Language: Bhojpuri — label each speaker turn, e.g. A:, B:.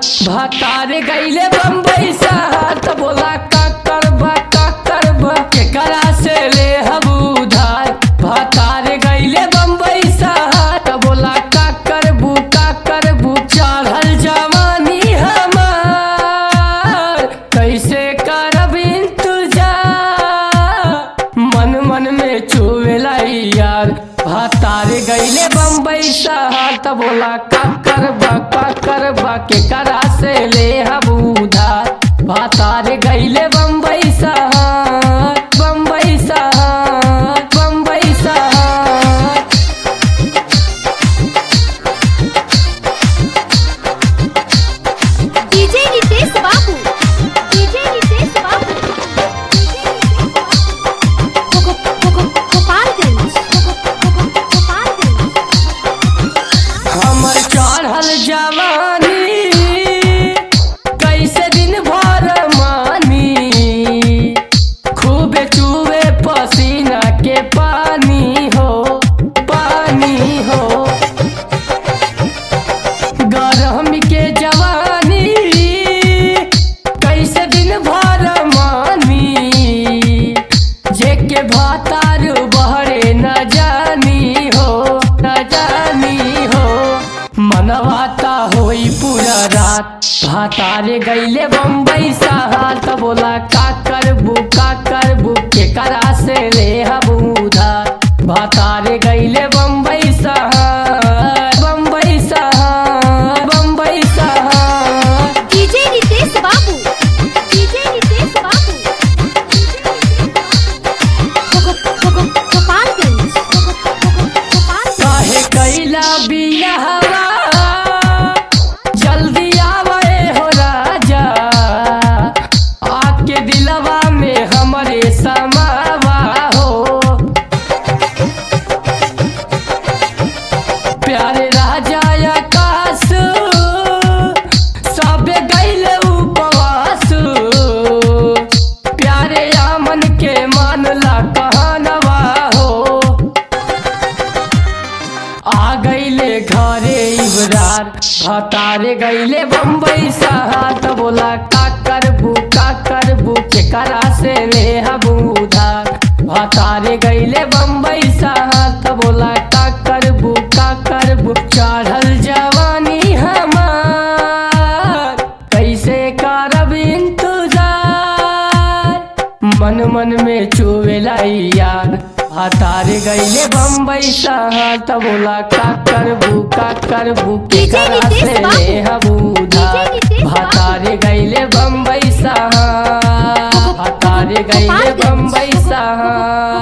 A: भातार गईले बम्बई शहर त बोला का करबा का करबा केकरा से ले हम उधार भातार गईले बम्बई शहर त बोला का करबू का करबू चढ़ल जवानी हमार कैसे करब इंतजार मन मन में चुवेला यार भातार गईले बम्बई शहर त बोला का करबा का करबा के करा से ले हम उधार भातार गईले बम्बई शहर बम्बई शहर बम्बई शहर
B: डीजे रितेश बाबू डीजे रितेश बाबू गोगो गोगो गोपालगंज गोगो गोगो गोपालगंज
A: हमर चढ़ल जवानी कैसे दिन भर मानी खूबे चूबे पसीना के पानी हो पानी हो गरम के जवानी कैसे दिन भर मानी जेके भातार बहरे न जानी हो न जानी हो मनवाता होई पूरा रात भातार गईले बम्बई सहार त बोला का करबू का करबू के करा से ले हम उधार भातार गईले बम्बई सहार बम्बई सहार बम्बई सहार
B: डीजे रितेश बाबू डीजे रितेश बाबू गोगो गोगो गोपालगंज गोगो गोगो गोपालगंज
A: काहे कैला बियाहवा जल्दी आवे हो राजा आपके दिलवा में हमरे समावा हो प्यारे राजा आकाश सबे गैले उपवास प्यारे आमन के मानला कहनवा हो आ गईले घरे इबरार भतारे गईले बम्बई सहार त बोला का करबू का करबू के करा से ले हम उधार भतारे गईले बम्बई सहार त बोला का करबू का करबू चढ़ल जवानी हमार कैसे करब इंतजार मन मन में चुवेला यार हतार गईले बम्बई शहर त बोला का करबू का करबू के
B: डीजे
A: करा
B: रितेश
A: से
B: बाबू।
A: ले हम उधार
B: डीजे रितेश बाबू।
A: हतार गईले बम्बई शहर हतार गईले
B: गोपालगंज।
A: बम्बई शहर